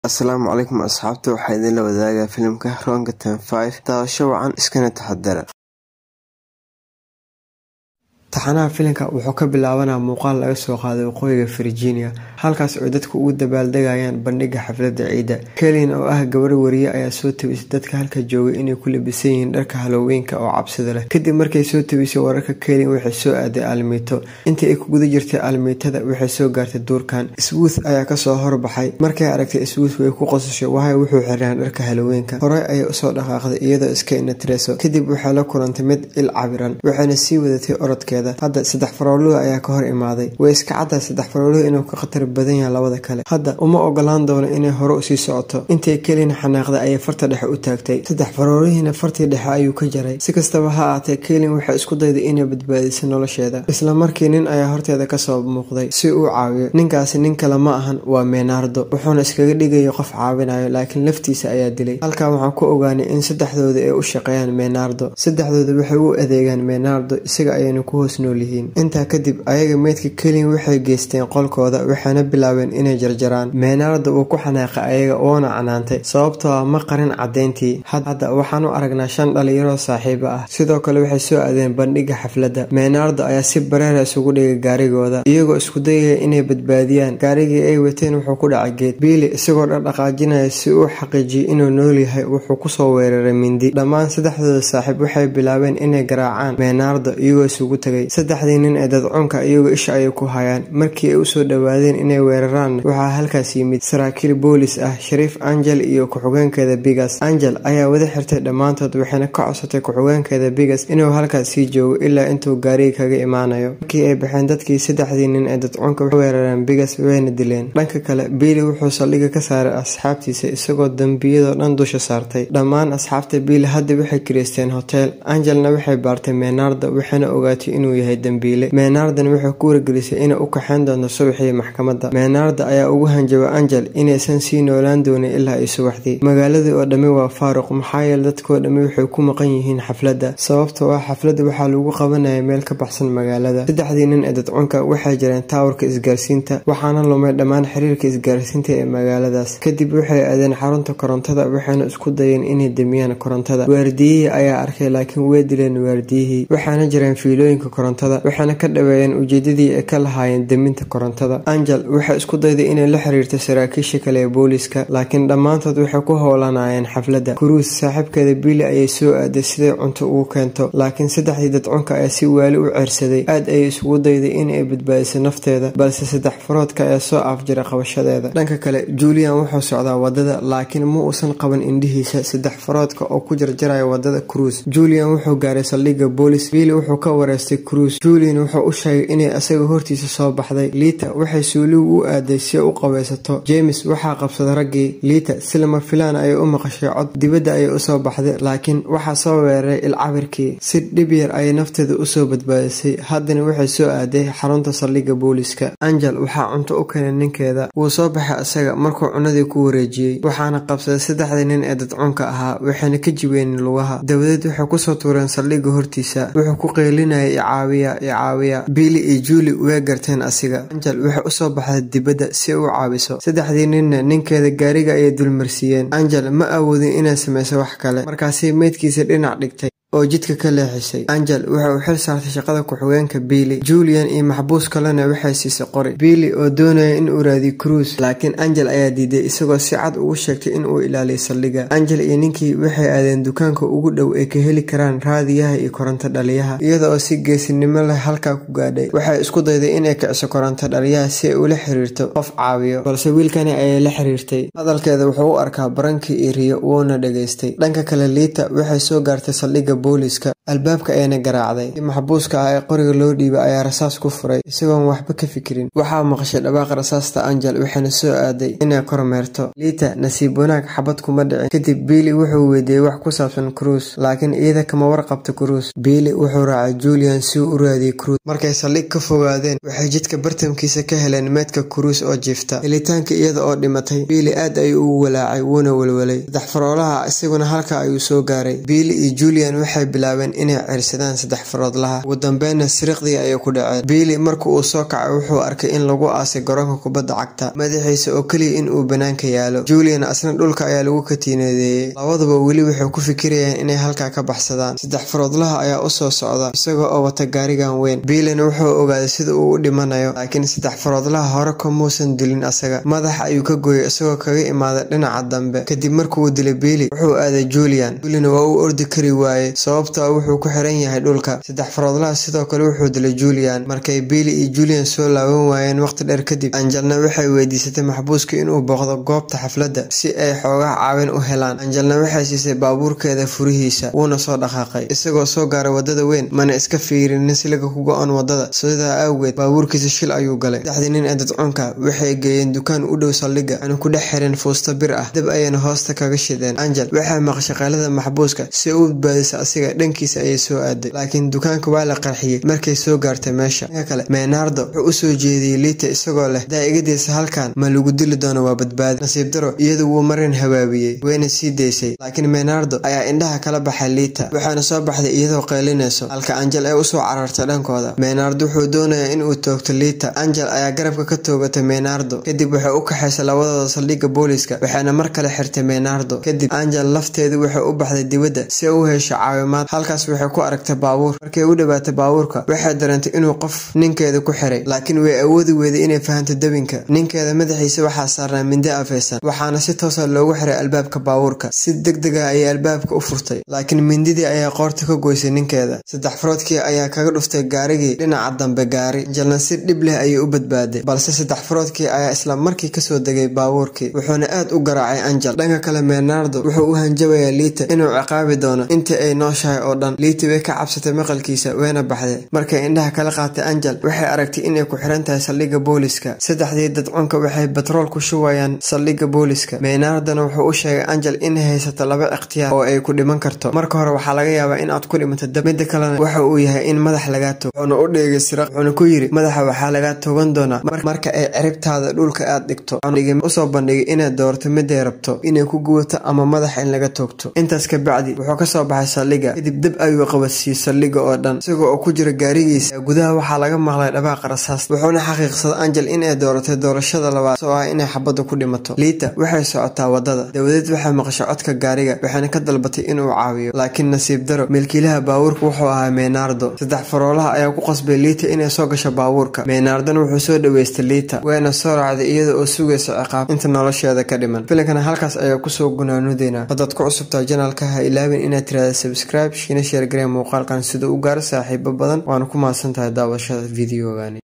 asalaamu calaykum asxaabta waxaa idinla wadaagaa filimka roonga ten five daawasho wacan iskana taxadara taxanaha filimka wuxuu ka bilaabanaa muuqaal laga soo qaaday waqooyiga virginia halkaas oo dadku ugu dabaaldegayaan bandhiga xafladda ciidda kelin oo ah gabar wariye ayaa soo tabisay dadka halka joogay inay ku labisan yihiin dharka haloweenka oo cabsida leh kadib markay soo tabisay wararka kelin waxay soo aaday almiito intii ay ku guda jirtay almiitada waxay soo gaartay duurkan swuth ayaa kasoo horbaxay markay aragtay swuth way ku qosashay wahay wuxuu xiraan dharka haloweenka horey ayay usoo dhaqaaqday iyadoo iska inatireyso kadib waxay la kulantay mid il cabiran waxayna sii wadatay orodkeeda hadda saddex farooluhu ayaa ka hor imaaday way iska caddahay saddex farooluhu inuu ka khatar badan yahay labada kale hadda uma ogolaan doono inay hore usii socoto intay kelin xanaaqday ayay farta dhexe u taagtay saddex faroolihiina fartii dhexe ayuu ka jaray si kastaba ha aatee kelin waxay isku dayday inay badbaadisay nolosheeda isla markii nin ayaa horteeda kasoo muuqday si uu caawiyo ninkaasi nin kale ma ahan waa meenaardo wuxuuna iskaga dhigaya qof caawinayo laakiin laftiisa ayaa dilay halkan waxaan ku ogaanay in saddexdooda ay u shaqeeyaan meenaardo saddexdooda waxay u adeegaan meenaardo isaga ayayna ku intaa kadib ayaga meydka kelin waxay geysteen qolkooda waxayna bilaabeen inay jarjaraan meenaarda uu ku xanaaqay ayaga oona canaantay sababtoo ah ma qarin caddeyntii hadda waxaan u aragnaa shan dhalinyaroo saaxiibo ah sidoo kale waxay soo aadeen bandhiga xafladda meenaarda ayaa si bareera isugu dhigay gaarigooda iyagoo isku dayaya inay badbaadiyaan gaarigii ay wateen wuxuu ku dhacay geed biili isagoo dhaqdhaqaajinaya si uu xaqiijiyo inuu nool yahay wuxuu kusoo weeraray mindi dhammaan saddexdooda saaxiib waxay bilaabeen inay garaacaan meenaarda iyagoo isugu tagay saddexdii nin ee dadcunka iyagoo isha ayay ku hayaan markii ay usoo dhowaadeen inay weeraraanna waxaa halkaas yimid saraakiil boolis ah shariif angel iyo ku-xigeenkeeda bigas angel ayaa wada xirtay dhammaantood waxayna ka codsatay ku-xigeenkeeda bigas inuu halkaas sii joogo ilaa intuu gaariga kaga imaanayo markii ay baxeen dadkii saddexdii nin ee dadcunka weerareen bigas wayna dileen dhanka kale biili wuxuu saldhiga ka saaray asxaabtiisa isagoo dembiyadoo dhan dusha saartay dhammaan asxaabta biili hadda waxay kireysteen hotel angelna waxay baartay meenaarda waxayna ogaatay inuu yahay dembiile meenaardan waxay ku wargelisay inay u kaxeyn doonto subaxii maxkamadda meenaarda ayaa ugu hanjabay angel inaysan sii noolaan doonin ilaa ay subaxdii magaaladii oo dhammi waa faaruq maxaa yeele dadkoo dhammi waxay ku maqan yihiin xafladda sababtoo ah xafladda waxaa lagu qabanaya meel ka baxsan magaalada saddexdii nin ee dadcunka waxay jireen taawarka isgaarsiinta waxaana lumay dhammaan xiriirka isgaarsiinta ee magaaladaas kadib waxay aadeen xarunta korontada waxayna isku dayeen inay demiyaan korontada waardiyihii ayaa arkay laakiin way dileen waardiyihii waxaana jireen fiilooyinka korontada waxayna ka dhaweeyeen ujeedadii ay ka lahaayeen deminta korontada angel waxay isku dayday inay la xiriirto saraakiisha kale ee booliska laakiin dhammaantood waxay ku howlanayeen xafladda kuruus saaxiibkeeda biili ayay soo aaday siday cunto ugu keento laakiin saddexdii dadcunka ayaa si waali u ceersaday aad ayay isugu dayday inay badbaadiso nafteeda balse saddex faroodka ayaa soo afjira qabashadeeda dhanka kale julian wuxuu socdaa wadada laakiin ma uusan qaban indhihiisa saddex faroodka oo ku jarjaraya wadada cruis julian wuxuu gaaray saldhigga boolis biili wuxuu ka wareystay cruis julian wuxuu u sheegay inay asaga hortiisa soo baxday liita waxay suuligu u aaday si ay u qabaysato james waxaa qabsaday raggii liita si lama filaan ayay u maqashay cod dibadda ayay usoo baxday laakiin waxaa soo weeraray ilcabirkii si dhib yar ayay nafteeda usoo badbaadisay haddana waxay soo aaday xarunta saldhigga booliska angel waxaa cunto u keenay ninkeeda wuu soo baxay asaga markuu cunadii ku wareejiyey waxaana qabsaday saddexdii nin ee dadcunka ahaa waxayna ka jibeen lugaha dabadeed waxay kusoo tuureen saldhigga hortiisa wuxuu ku qeylinayay icaawiya icaawiya biili iyo juuli way garteen asiga angel waxay usoo baxday dibadda si u caawiso saddexdii ninna ninkeeda gaariga ayay dulmarsiiyeen angel ma awoodin inay samayso wax kale markaasi meydkiisa dhinac dhigtay oo jidka ka leexisay angel waxa uu xil saartay shaqada ku-xigeenka biili julian iyo maxbuus kalena waxay siisay qori biili oo doonaya in uu raadiyo cruis laakiin angel ayaa diiday isagoo si cad ugu sheegtay in uu ilaaliyo saldhigga angel iyo ninkii waxay aadeen dukaanka ugu dhow ay ka heli karaan raadiyaha iyo koronto dhaliyaha iyada oo si geesinimo leh halkaa ku gaadhay waxay isku dayday inay kiciso koronto dhaliyaha si ay ula xiriirto qof caawiyo balse wiilkani ayay la xiriirtay hadalkeeda wuxuu u arkaa barankii iyo riyo wuuna dhegaystay dhanka kale liita waxay soo gaartay saldhigga booliska albaabka ayana garaacday i maxbuuska ah ee qoriga loo dhiibay ayaa rasaas ku furay isagoon waxba ka fikirin waxaa maqashay dhawaaqa rasaasta angel waxayna soo aaday inay kormeerto liita nasiib wanaag xabad kuma dhicin kadib biili wuxuu weydiiyey wax ku saabsan cruis laakiin iyada kama warqabta cruis biili wuxuu raacay julian si uu u raadiyey cruis markay saldhig ka fogaadeen waxay jidka bartamkiisa ka heleen meedka cruis oo jiifta helitaanka iyada oo dhimatay biili aad ayuu ugu walaacay wuuna welwelay saddex faroolaha isaguna halka ayuu soo gaaray biili iyo julian waxay bilaabeen inay cirsadaan saddex faroodlaha ugu dambeynna siriqdii ayay ku dhaceen biili marka uu soo kacay wuxuu arkay in lagu aasay garoonka kubadda cagta madaxiisa oo keliya in uu banaanka yaalo julian asna dhulka ayaa lagu katiinadeeyey labaduba weli waxay ku fikirayaan inay halkaa ka baxsadaan saddex faroodlaha ayaa usoo socda isagoo oo wata gaarigan weyn biilina wuxuu ogaaday sida uu u dhimanayo laakiin saddex faroodlaha hore kamuusan dilin asaga madaxa ayuu ka gooyay isagoo kaga imaaday dhinaca dambe kadib markuuu dilay biili wuxuu aaday julian julian waa uu ordi kari waayey sababtaa wuxuu ku xiran yahay dhulka saddex faroodlaha sidoo kale wuxuu dilay julian markay biili iyo julian soo laaban waayeen waqti dheer kadib anjalna waxay weydiisatay maxbuuska inuu booqdo goobta xafladda si ay xoogaha caawin u helaan anjalna waxay siisay baabuurkeeda furihiisa wuuna soo dhaqaaqay isagoo soo gaaray wadada weyn mana iska fiirinin siliga ku go-an wadada sidaa awgeed baabuurkiisa shil ayuu galay saddexdii nin ee dadcunka waxay geeyeen dukaan u dhow saldhigga waxayna ku dhex xireen fuusto bir ah dab ayayna hoosta kaga shideen angel waxay maqashay qaylada maxbuuska si u badbaadisa asiga dhankiisa ayay soo aaday laakiin dukaanka waa la qarxiyey markay soo gaartay meesha dhanka kale menardo wuxuu usoo jeediyey liita isagoo leh daa'igadiisa halkan ma lagu dili doono waa badbaadi nasiib daro iyadu wuu marin habaabiyey wayna sii daysay laakiin menardo ayaa indhaha kala baxay liita waxaana soo baxday iyadoo qaylinayso halka angel ay usoo carartay dhankooda menardo wuxuu doonayaa inuu toogto liita angel ayaa garabka ka toogatay menardo kadib waxay u kaxaysay labadooda saldhigga booliska waxayna mar kale xirtay menardo kadib angel lafteedu waxay u baxday dibadda si ay u hesho caawimaad halkaas waxay ku aragtay baabuur markay u dhawaatay baabuurka waxay dareentay inuu qof ninkeeda ku xiray laakiin way awoodi weyday inay fahanto debinka ninkeeda madaxiisa waxaa saarnaa mindi afaysan waxaana si toosa loogu xiray albaabka baabuurka si deg dega ayay albaabka u furtay laakiin mindidii ayaa qoorta ka goysay ninkeeda saddex faroodkii ayaa kaga dhuftay gaarigii dhinaca dambe gaari anjalna si dhib leh ayay u badbaaday balse saddex faroodkii ayaa isla markii kasoo degay baabuurkii wuxuuna aad u garaacay angel dhanka kale menardo wuxuu u hanjabayaa liita inuu ciqaabi doono intii ay nooshahay oo dhan liita way ka cabsatay maqalkiisa wayna baxday markay indhaha kala qaatay angel waxay aragtay inay ku xiran tahay saldhigga booliska saddexdii dadcunka waxay batrool ku shubayaan saldhigga booliska menardona wuxuu u sheegay angel inay haysato laba ikhtiyaar oo ay ku dhiman karto marka hore waxaa laga yaabaa in aad ku dhimato dab midda kalena waxa uu yahay in madax lagaa toog wuxuuna u dheegay siraq wuxuuna ku yidhi madaxa waxaa lagaa togan doonaa marka ay ciribtaada dhulka aad dhigto usoo bandhigay inaad doorto miday rabto inay ku guwato ama madaxa in laga toogto intaas ka bacdi wuxuu kasoo baxay saldhigga kadib dab ayuu qabadsiiyey saldhigga oo dhan isagoo oo ku jira gaarigiisa gudaha waxaa laga maqlay dhawaaqa rasaas wuxuuna xaqiiqsaday angel inay dooratay doorashada labaad soo ah inay xabadda ku dhimato liita waxay socotaa wadada dawadeed waxay maqashay codka gaariga waxayna ka dalbatay inuu caawiyo laakiin nasiib daro milkiilaha baabuurka wuxuu ahaa menardo saddex faroolaha ayaa ku qasbay liita inay soo gasho baabuurka menardona wuxuu soo dhaweystay liita wayna soo raacday iyada oo sugaysa ciqaab inta nolosheeda ka dhiman filankana halkaas ayaa kusoo gunaanudeynaa haddaad ku cusubtaa janaalka ha ilaabin inaad tiraada subscribe shiina sheergaree muuqaalkan sida u gaaro saaxiibo badan waana ku mahadsan tahay daawashada videogani